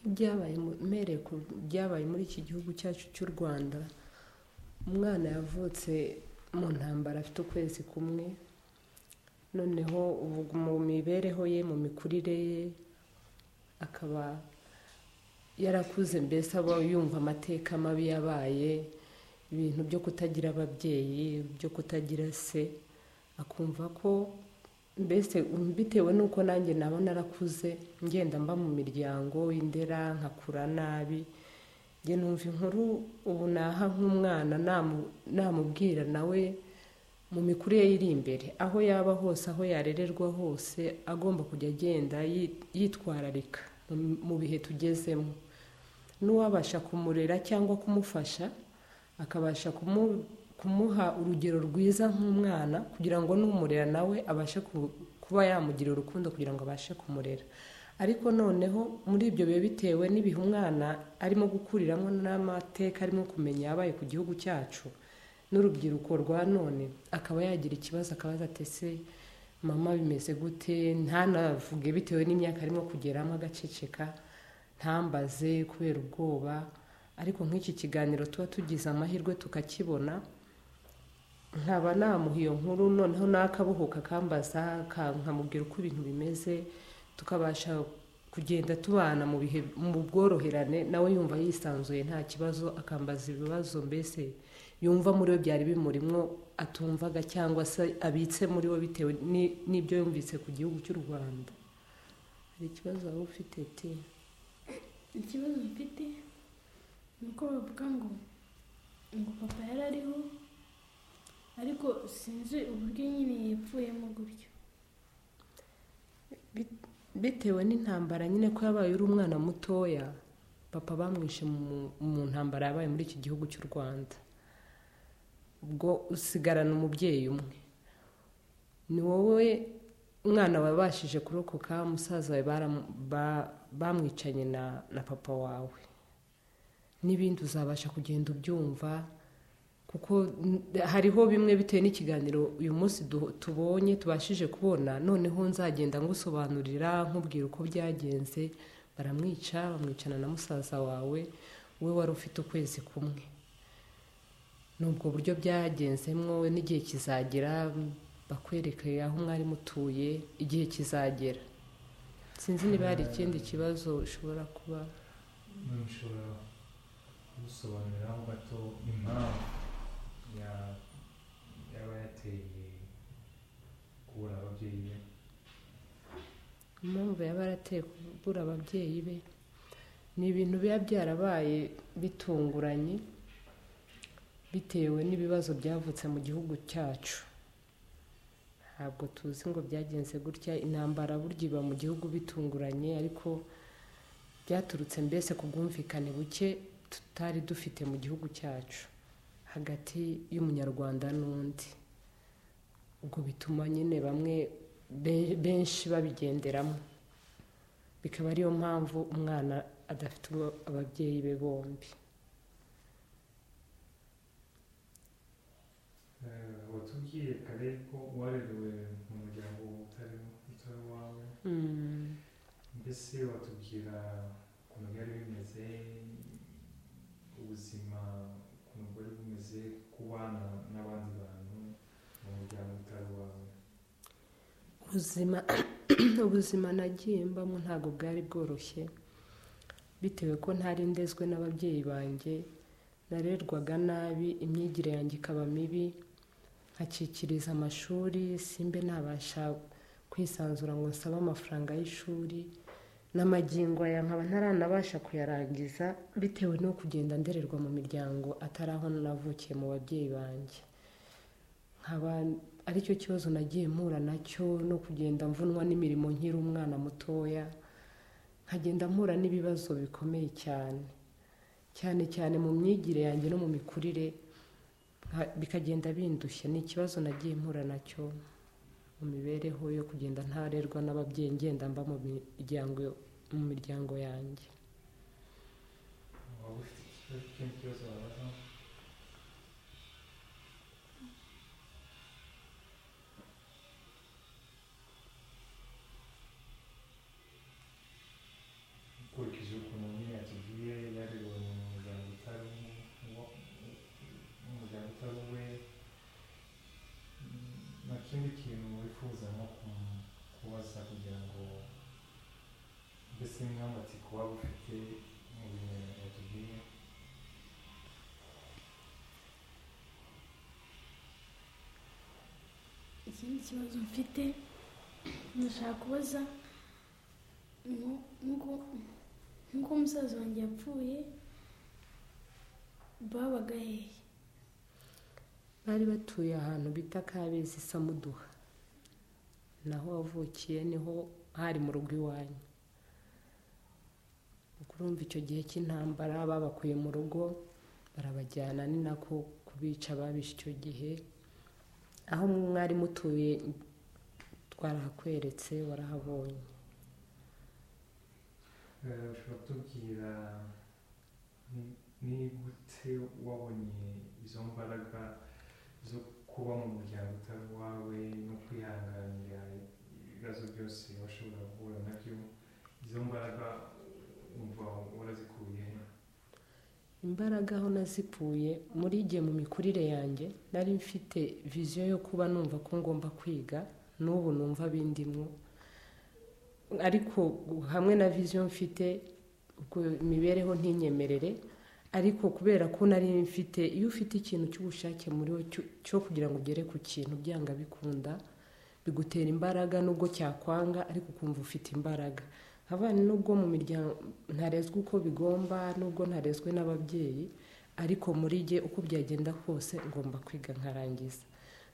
Nk'ibyabaye mpereye ku byabaye muri iki gihugu cyacu cy'u Rwanda, umwana yavutse mu ntambara afite ukwezi kumwe, noneho ubu mu mibereho ye, mu mikurire ye, akaba yarakuze mbese aba yumva amateka mabi yabaye, ibintu byo kutagira ababyeyi, byo kutagira se, akumva ko mbese bitewe n'uko nanjye naba narakuze ngenda mba mu miryango, indera, nkakura nabi, njye numva inkuru ubu naha nk'umwana namubwira nawe mu mikurire ye iri imbere, aho yaba hose, aho yarererwa hose, agomba kujya agenda yitwararika mu bihe tugezemo, n'uwabasha kumurera cyangwa kumufasha, akabasha kumuha urugero rwiza nk'umwana kugira ngo n'umurera nawe abashe kuba yamugira urukundo kugira ngo abashe kumurera, ariko noneho muri ibyo biba bitewe n'ibihe umwana arimo gukuriramo n'amateka arimo kumenya yabaye ku gihugu cyacu n'urubyiruko rwa none, akaba yagira ikibazo akabaza ati ese mama bimeze gute, ntanavuge bitewe n'imyaka arimo kugeramo agaceceka, ntambaze kubera ubwoba, ariko nk'iki kiganiro tuba tugize amahirwe tukakibona, nkaba namuha iyo nkuru noneho nakabohoka akambaza nkamubwira uko ibintu bimeze, tukabasha kugenda tubana mu bihe mu bworoherane, nawe yumva yisanzuye nta kibazo, akambaza ibibazo mbese yumva muri we byari bimurimo atumvaga cyangwa se abitse muri we bitewe n'ibyo yumvise ku gihugu cy'u Rwanda. Hari ikibazo waba ufite ti? Ikibazo mfite ni uko bavuga ngo ngo papa yari ariho ariko sinzi uburyo nyine yapfuyemo gutyo. Bitewe n'intambara nyine ko yabaye uri umwana mutoya, papa bamwishe mu ntambara yabaye muri iki gihugu cy'u Rwanda, ubwo usigarana umubyeyi umwe, ni wowe umwana wabashije kurokoka, musaza wawe bamwicanye na papa wawe, n'ibindi uzabasha kugenda ubyumva kuko hariho bimwe bitewe n'ikiganiro uyu munsi tubonye tubashije kubona, noneho nzagenda ngusobanurira nkubwira uko byagenze, baramwica bamwicana na musaza wawe, wowe wari ufite ukwezi kumwe, ni ubwo buryo byagenzemwo n'igihe kizagera bakwereke aho mwari mutuye, igihe kizagera, sinzi niba hari ikindi kibazo ushobora kuba ushobora kudusobanuriraho gato impamvu yaba yateye kubura ababyeyi be impamvu yaba yarateye kubura ababyeyi be ni ibintu biba byarabaye bitunguranye bitewe n'ibibazo byavutse mu gihugu cyacu, ntabwo tuzi ngo byagenze gutya, intambara burya iba mu gihugu bitunguranye ariko byaturutse mbese ku bwumvikane buke tutari dufite mu gihugu cyacu hagati y'umunyarwanda n'undi, ubwo bituma nyine bamwe benshi babigenderamo, bikaba ariyo mpamvu umwana adafite ababyeyi be bombi. watubwiye kare ko warerewe mu muryango utari uwawe mbese watubwira ukuntu byari bimeze ubuzima ukuntu bwari bumeze kubana n'abandi bantu mu muryango utari uwawe ubuzima ubuzima nagiye mbamo ntabwo bwari bworoshye bitewe ko ntari ndezwe n'ababyeyi banjye narerwaga nabi imyigire yanjye ikaba mibi nkakikiriza amashuri simbe ntabasha kwisanzura ngo nsabe amafaranga y'ishuri n'amagingo aya nkaba ntaranabasha kuyarangiza bitewe no kugenda ndererwa mu miryango atari aho navukiye mu babyeyi banjye nkaba aricyo kibazo nagiye mpura nacyo no kugenda mvunwa n'imirimo nkiri umwana mutoya nkagenda mpura n'ibibazo bikomeye cyane cyane cyane mu myigire yanjye no mu mikurire bikagenda bindushya ni ikibazo nagiye mpura nacyo mu mibereho yo kugenda ntarerwa n'ababyeyi ngenda mba mu miryango mu miryango yanjye waba ufite ikindi kibazo wabaza ukurikije ukuntu mbese nk'amatsiko waba ufite mu bimenyetso watubwiye ikindi kibazo mfite ndashaka kubaza nko- nk'uko- nk'uko umusaza wanjye yapfuye babaga hehe bari batuye ahantu bita kabezi samuduha naho wavukiye niho hari mu rugo iwanyu kurumva icyo gihe cy'intambara babakuye mu rugo barabajyana ni nako kubica babishe icyo gihe aho mwari mutuye twarahakweretse warahabonye Eh, ushobora kutubwira ni- ni gute wabonye izo mbaraga zo kuba mu muryango utari uwawe no kwihanganira ibibazo byose washobora guhura nabyo izo mbaraga wumva warazikuye he? imbaraga aho nazikuye muri igihe mu mikurire yanjye nari mfite viziyo yo kuba numva ko ngomba kwiga n'ubu numva bindimwo ariko hamwe na viziyo mfite ubwo imibereho ntinyemerere ariko kubera ko nari mfite iyo ufite ikintu cy'ubushake muri wo cyo- cyo kugira ngo ugere ku kintu byanga bikunda bigutera imbaraga nubwo cyakwanga ariko ukumva ufite imbaraga abana nubwo mu miryango ntarezwe uko bigomba nubwo ntarezwe n'ababyeyi ariko muri jye uko byagenda kose ngomba kwiga nkarangiza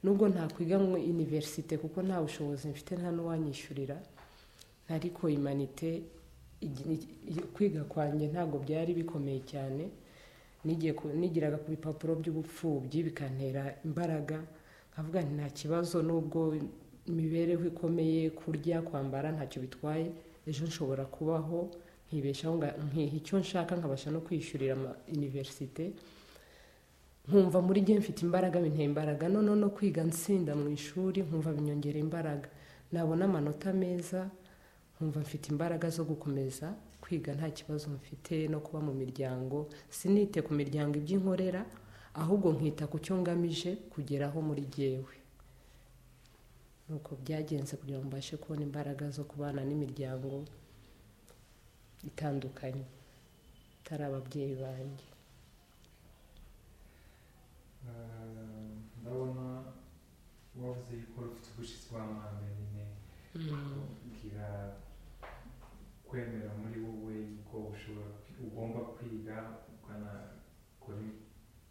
nubwo ntakwiga mu iniverisite kuko nta bushobozi mfite nta n'uwanyishyurira ariko imanite igi- igi- kwiga kwanjye ntabwo byari bikomeye cyane nigiye ku- nigiraga ku bipapuro by'ubupfubyi bikantera imbaraga nkavuga nti nta kibazo nubwo imibereho ikomeye kurya kwambara ntacyo bitwaye ejo nshobora kubaho nkibeshaho nga- nkiha icyo nshaka nkabasha no kwishyurira ama- iniverisite nkumva muri gihe mfite imbaraga bintera imbaraga noneho no kwiga nsinda mu ishuri nkumva binyongera imbaraga nabona amanota meza nkumva mfite imbaraga zo gukomeza kwiga nta kibazo mfite no kuba mu miryango sinite ku miryango ibyo inkorera ahubwo nkita ku cyo ngamije kugeraho muri jyewe nuko byagenze kugira ngo mbashe kubona imbaraga zo kubana n'imiryango itandukanye atari ababyeyi banjye Eh, ndabona wavuze yuko ufite ubushizi bw'amanga nyine kugira kwemera muri wowe yuko ushobora kwi- ugomba kwiga ukanakora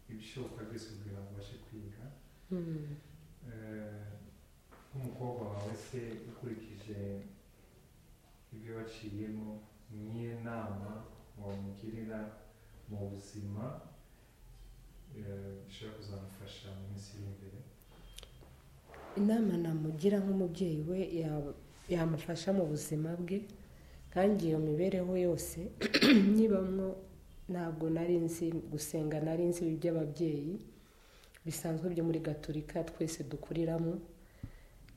ibishoboka byose kugira ngo ubashe kwiga Mm. Eh, nk'umukobwa wawe se ukurikije ibyo waciyemo niyo nama wamugirira mu buzima eh, bishobora kuzamufasha mu minsi iri imbere inama namugira nk'umubyeyi we ya- yamufasha mu buzima bwe kandi iyo mibereho yose nyibamwo ntabwo nari nzi gusenga nari nzi iby'ababyeyi bisanzwe byo muri gaturika twese dukuriramo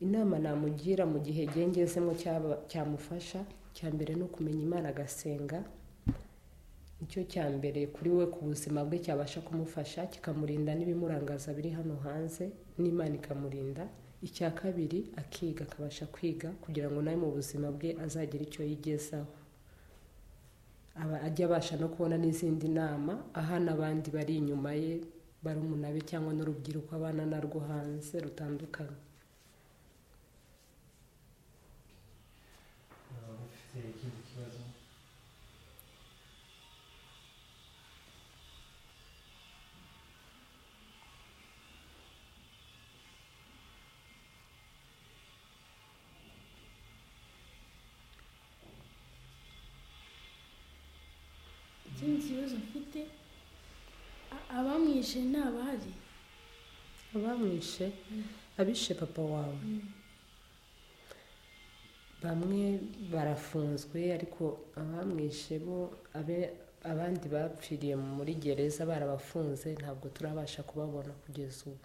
inama namugira mu gihe gengezemo cyaba- cyamufasha cya mbere ni ukumenya imana agasenga nicyo cya mbere kuri we ku buzima bwe cyabasha kumufasha kikamurinda n'ibimurangaza biri hano hanze n'imana ikamurinda icya kabiri akiga akabasha kwiga kugira ngo nawe mu buzima bwe azagire icyo yigezaho aba ajya abasha no kubona n'izindi nama aha n'abandi bari inyuma ye barumuna be cyangwa n'urubyiruko abana narwo hanze rutandukanye Eh, ufite ikindi kibazo ikindi kibazo mfite a- abamwishe ni abari abamwishe abishe papa wawe bamwe barafunzwe ariko abamwishe bo abe- abandi bapfiriye muri gereza barabafunze ntabwo turabasha kubabona kugeza ubu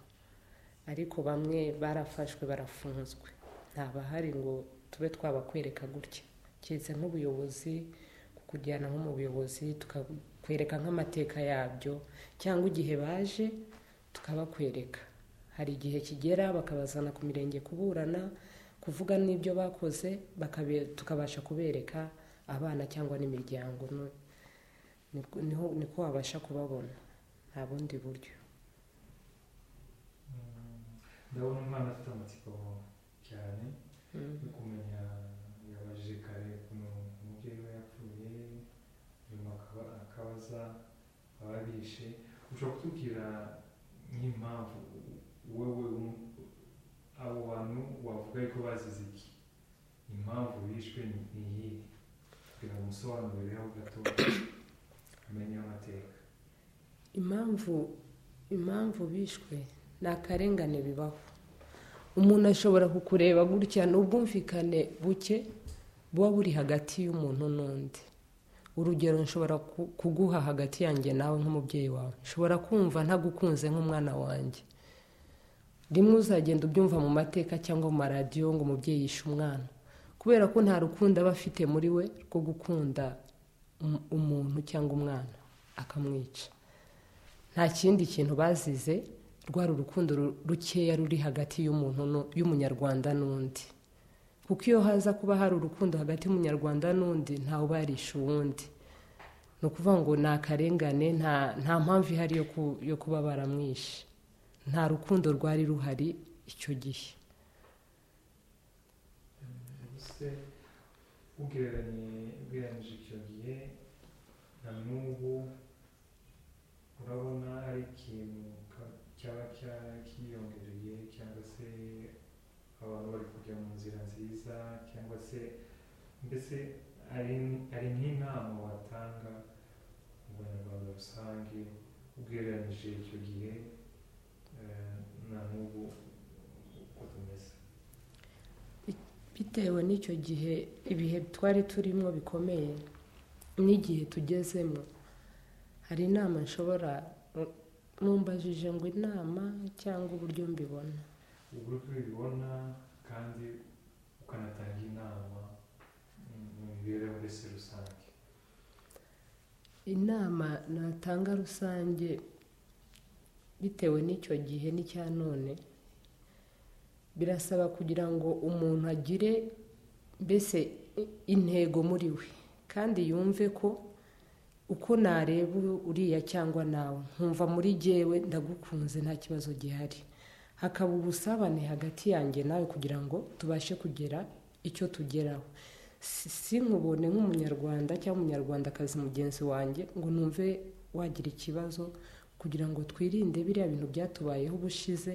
ariko bamwe barafashwe barafunzwe ntabahari ngo tube twabakwereka gutya keretse nk'ubuyobozi kukujyana nko mu buyobozi tukakwereka nk'amateka yabyo cyangwa igihe baje tukabakwereka hari igihe kigera bakabazana ku mirenge kuburana kuvuga n'ibyo bakoze bakabe- tukabasha kubereka abana cyangwa n'imiryango no- nibwo- niho- niko wabasha kubabona nta bundi buryo Mm, ndabona umwana afite amatsiko cyane Mm. yo kumenya yabajije kare ukuntu umubyeyi we yapfuye nyuma akaba- akabaza ababishe ushobora kutubwira nk'impamvu wowe um- abo bantu wavuga yuko bazize iki impamvu bishwe ni ni iyihe kugira ngo umusobanurireho gato amenye amateka impamvu impamvu bishwe ni akarengane bibaho umuntu ashobora kukureba gutya ni ubwumvikane buke buba buri hagati y'umuntu n'undi urugero nshobora ku- kuguha hagati yanjye nawe nk'umubyeyi wawe nshobora kumva ntagukunze nk'umwana wanjye rimwe uzagenda ubyumva mu mateka cyangwa mu maradiyo ngo umubyeyi yishe umwana kubera ko nta rukundo aba afite muri we rwo gukunda um- umuntu cyangwa umwana akamwica nta kindi kintu bazize rwari urukundo ru- rukeya ruri hagati y'umuntu nu- y'umunyarwanda n'undi kuko iyo haza kuba hari urukundo hagati y'umunyarwanda n'undi ntawe ubarisha uwundi ni ukuvuga ngo ni akarengane nta nta mpamvu ihari yo ku- yo kuba baramwishe nta rukundo rwari ruhari icyo gihe ese ugereranye ugereranyije icyo gihe na n'ubu urabona hari ikintu ka- cyaba cya- cyiyongereye cyangwa se abantu bari kujya mu nzira nziza cyangwa se mbese hari hari nk'inama watanga mu banyarwanda rusange ugereranyije icyo gihe eh, na n'ubu uko tumeze bitewe n'icyo gihe ibihe twari turimo bikomeye n'igihe tugezemo hari inama nshobora mumbajije ngo inama cyangwa uburyo mbibona uburyo ubibona kandi ukanatanga inama mm, mu mibereho mbese rusange inama natanga rusange bitewe n'icyo gihe n'icya none birasaba kugira ngo umuntu agire mbese i- intego muri we kandi yumve ko uko nareba u- uriya cyangwa nawe nkumva muri jyewe ndagukunze nta kibazo gihari hakaba ubusabane hagati yanjye nawe kugira ngo tubashe kugera icyo tugeraho si si nkubone nk'umunyarwanda cyangwa umunyarwandakazi mugenzi wanjye ngo numve wagira ikibazo kugira ngo twirinde biriya bintu byatubayeho ubushize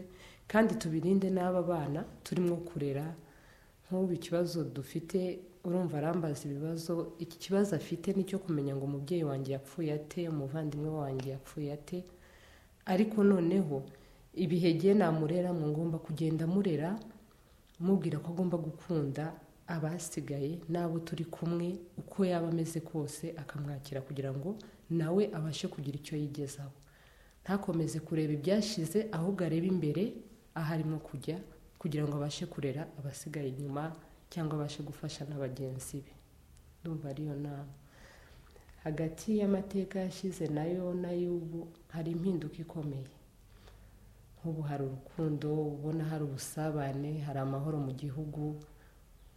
kandi tubirinde n'aba bana turimo kurera nk'ubu ikibazo dufite urumva arambaza ibibazo iki kibazo afite ni icyo kumenya ngo umubyeyi wanjye yapfuye ate umuvandimwe wanjye yapfuye ate ariko noneho ibihe gihe namurera mu ngomba kugenda murera mubwira ko agomba gukunda abasigaye n'abo turi kumwe uko yaba ameze kose akamwakira kugira ngo nawe abashe kugira icyo yigezaho ntakomeze kureba ibyashize ahubwo arebe imbere aho arimo kujya kugira ngo abashe kurera abasigaye inyuma cyangwa abashe gufasha na bagenzi be ndumva ariyo nama hagati y'amateka yashize nayo n'ay'ubu hari impinduka ikomeye nk'ubu hari urukundo ubona hari ubusabane hari amahoro mu gihugu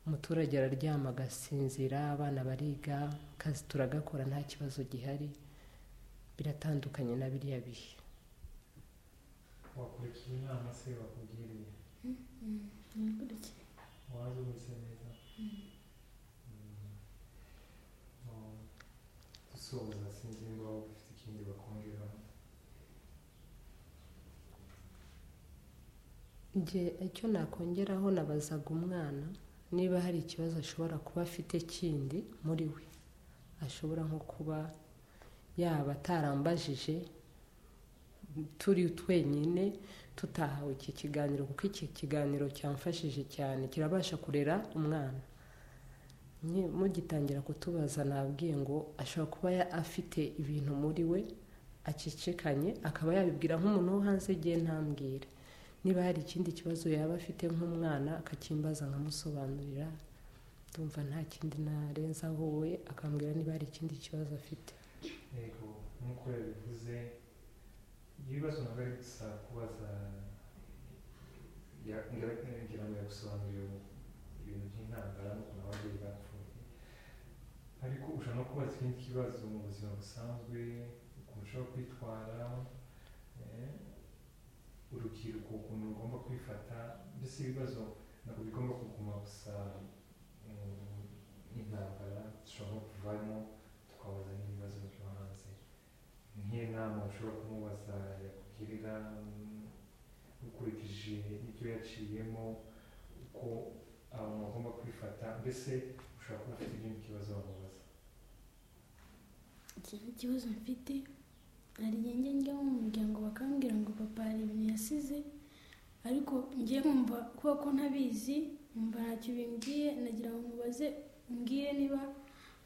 umuturage araryama agasinzira abana bariga akazi turagakora nta kibazo gihari biratandukanye na biriya bihe wakurikiye inama se bakubwiriye Nakurikiye. waza umeze neza Mm. Oh, dusoza sinzi niba waba ufite ikindi bakongeraho njye icyo nakongeraho nabazaga umwana niba hari ikibazo ashobora kuba afite kindi muri we ashobora nko kuba yaba atarambajije turi twenyine tutahawe iki kiganiro kuko iki kiganiro cyamfashije cyane kirabasha kurera umwana Nye- mugitangira kutubaza nabwiye ngo ashobora kuba ya- afite ibintu muri we acicikanye akaba yabibwira nk'umuntu wo hanze igihe ntambwire niba hari ikindi kibazo yaba afite nk'umwana akakimbaza nkamusobanurira ndumva nta kindi narenzaho we akambwira niba hari ikindi kibazo afite yego nk'uko yabivuze ibibazo ntabwo ari gusa kubaza ya- ngira- ngira ngo yagusobanurira ibintu by'intambara n'ukuntu ababyeyi bapfuye ari ariko ushobora no kuba ikindi kibazo mu buzima busanzwe ukuntu ushobora kwitwara eh, urubyiruko ukuntu rugomba kwifata mbese ibibazo ntabwo bigomba kuguma gusa mu- mu intambara dushobora no kuvamo tukabaza n'ibibazo byo hanze nk'iyo nama ushobora kumubaza yakugirira mm, ukurikije ibyo yaciyemo uko abantu bagomba kwifata mbese ushobora kuba ufite ikindi kibazo bamubaza ikindi kibazo mfite hari igihe njya njya mu muryango bakambwira ngo papa hari ibintu yasize ariko njye nkumva kubera ko ntabizi nkumva ntacyo bimbwiye nagira ngo mubaze umbwire niba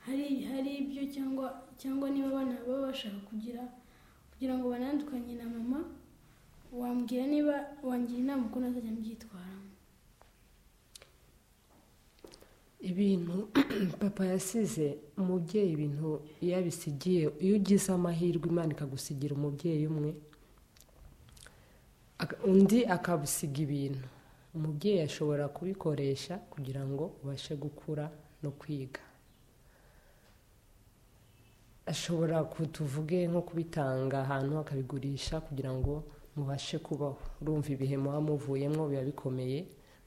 hari hari ibyo cyangwa cyangwa niba abana baba bashaka kugira kugira ngo banandukanye na mama wambwira niba wangira inama uko nazajya mbyitwaramo ibintu papa yasize umubyeyi ibintu iyo abisigiye iyo ugize amahirwe imana ikagusigira umubyeyi umwe aka- undi akabusiga ibintu umubyeyi ashobora kubikoresha kugira ngo ubashe gukura no kwiga ashobora kutuvuge nko kubitanga ahantu akabigurisha kugira ngo mubashe kubaho urumva ibihe muba muvuyemo biba bikomeye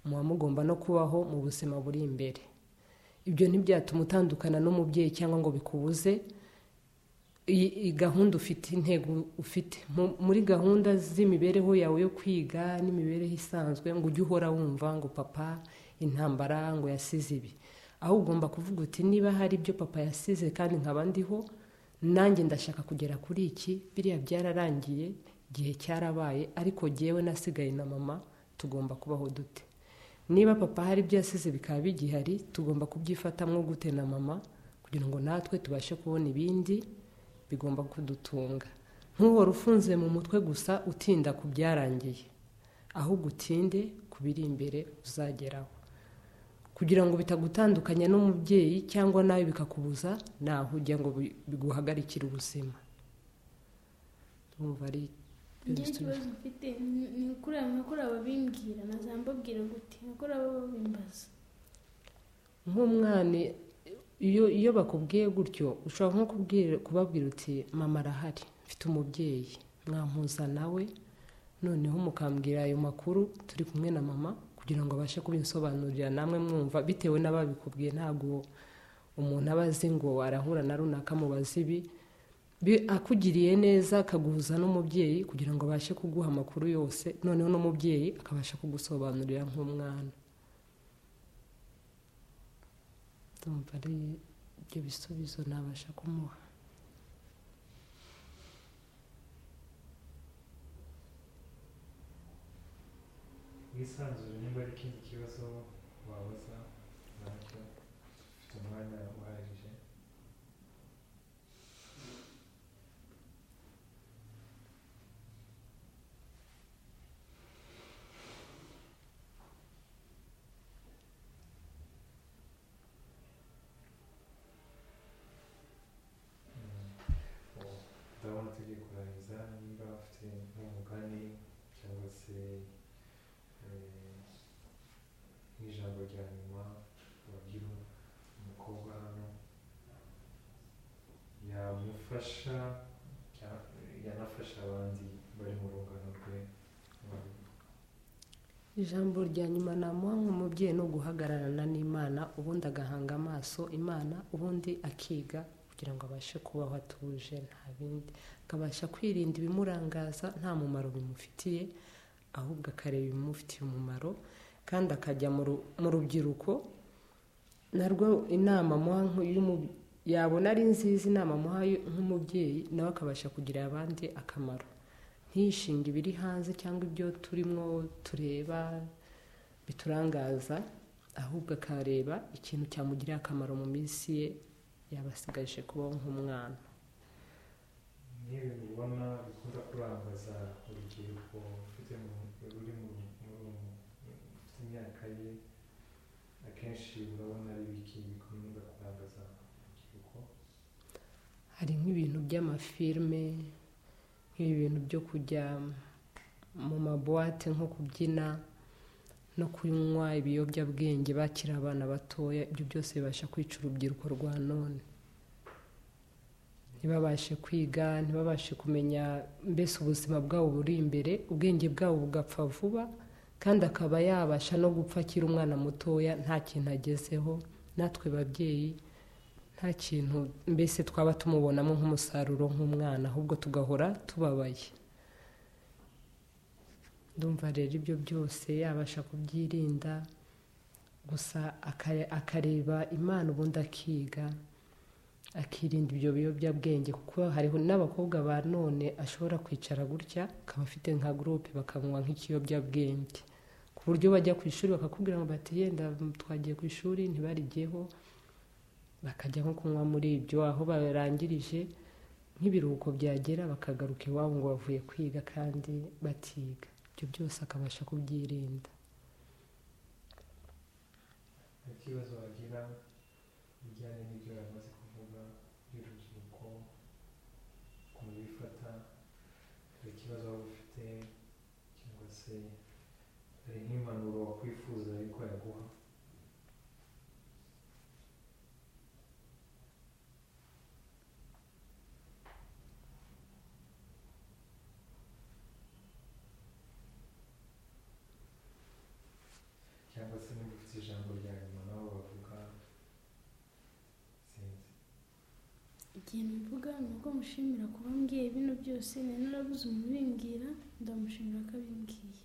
muba mugomba no kubaho mu buzima buri imbere ibyo ntibyatuma utandukana n'umubyeyi cyangwa ngo bikubuze iyi iyi gahunda ufite intego ufite Mu- muri gahunda z'imibereho yawe yo kwiga n'imibereho isanzwe ngo ujye uhora wumva ngo papa intambara ngo yasize ibi aho ugomba kuvuga uti niba hari ibyo papa yasize kandi nkaba ndiho nanjye ndashaka kugera kuri iki biriya byararangiye igihe cyarabaye ariko jyewe nasigaye na mama tugomba kubaho dute niba papa hari ibyo yasize bikaba bigihari tugomba kubyifatamo gute na mama kugira ngo natwe tubashe kubona ibindi bigomba kudutunga ntuhore ufunze mu mutwe gusa utinda ku byarangiye ahubwo utinde ku biri imbere uzageraho kugira ngo bitagutandukanya n'umubyeyi cyangwa nawe bikakubuza naho ujya ngo bi- biguhagarikire ubuzima ndumva ari njye ikibazo mfite ni- ni ukuri abakora babimbwira nazambabwira gute ukora baba babimbaza nk'umwana iyo iyo bakubwiye gutyo ushobora nko kubwira kubabwira uti mama arahari mfite umubyeyi mwampuza nawe noneho mukambwira ayo makuru turi kumwe na mama kugira ngo abashe kubinsobanurira namwe mwumva bitewe n'ababikubwiye ntabwo umuntu aba azi ngo arahura na runaka mubaze ibi Bi- akugiriye neza akaguhuza n'umubyeyi kugira ngo abashe kuguha amakuru yose noneho n'umubyeyi akabasha kugusobanurira nk'umwana ndumva ari ibyo bisubizo nabasha kumuha wisanzure niba ari ikindi kibazo wabaza nacyo ufite umwanya uhagije Mm. Ubu ndabona tugiye kurangiza niba ufite nk'umugani cyangwa se eh, nk'ijambo rya nyuma wagira umukobwa hano yamufasha cya- yanafasha abandi bari mu rungano rwe ijambo rya nyuma namuha nk'umubyeyi ni uguhagararana n'imana ubundi agahanga amaso imana ubundi akiga kugira ngo abashe kubaho atuje nta bindi akabasha kwirinda ibimurangaza nta mumaro bimufitiye ahubwo akareba ibimufitiye umumaro kandi akajya mu ru- mu rubyiruko narwo inama amuha nk- y'umu- yabona ari nziza inama amuha y- nk'umubyeyi nawe akabasha kugirira abandi akamaro ntishinge ibiri hanze cyangwa ibyo turimo tureba biturangaza ahubwo akareba ikintu cyamugirira akamaro mu minsi ye yabasigaje kubaho nk'umwana n'ibi mubona bikunda kurangaza urubyiruko rufite mu- ruri mu mu- rufite imyaka ye akenshi urabona ari ibiki bikunda kurangaza urubyiruko hari nk'ibintu by'amafilme nk'ibintu byo kujya mu mabuwate nko kubyina no kunywa ibiyobyabwenge bakiri abana batoya ibyo byose bibasha kwica urubyiruko rwa none ntibabashe kwiga ntibabashe kumenya mbese ubuzima bwabo buri imbere ubwenge bwabo bugapfa vuba kandi akaba yabasha no gupfa akiri umwana mutoya nta kintu agezeho natwe babyeyi nta kintu mbese twaba tumubonamo nk'umusaruro nk'umwana ahubwo tugahora tubabaye ndumva rero ibyo byose yabasha kubyirinda gusa akareba imana ubundi akiga akirinda ibyo biyobyabwenge kuko hariho n'abakobwa ba none ashobora kwicara gutya akaba afite nka gurupe bakamunywa nk'ikiyobyabwenge ku buryo bajya ku ishuri bakakubwira ngo bati yenda twagiye ku ishuri ntibarigeho bakajya nko kunywa muri ibyo aho barangirije nk'ibiruhuko byagera bakagaruka iwabo ngo bavuye kwiga kandi batiga ibyo byose akabasha kubyirinda ikibazo bagira bijyanye n'ibyo bamaze kuvuga by'urubyiruko ukuntu bifata hari ikibazo waba ufite cyangwa se hari nk'impanuro wakwifuza ariko yaguha cyangwa se niba ufite ijambo rya nyuma nabo bavuga sinzi igihe mvuga ni uko mushimira kuba mbwiye bino byose nari narabuze umubimbwira ndamushimira ko abimbwiye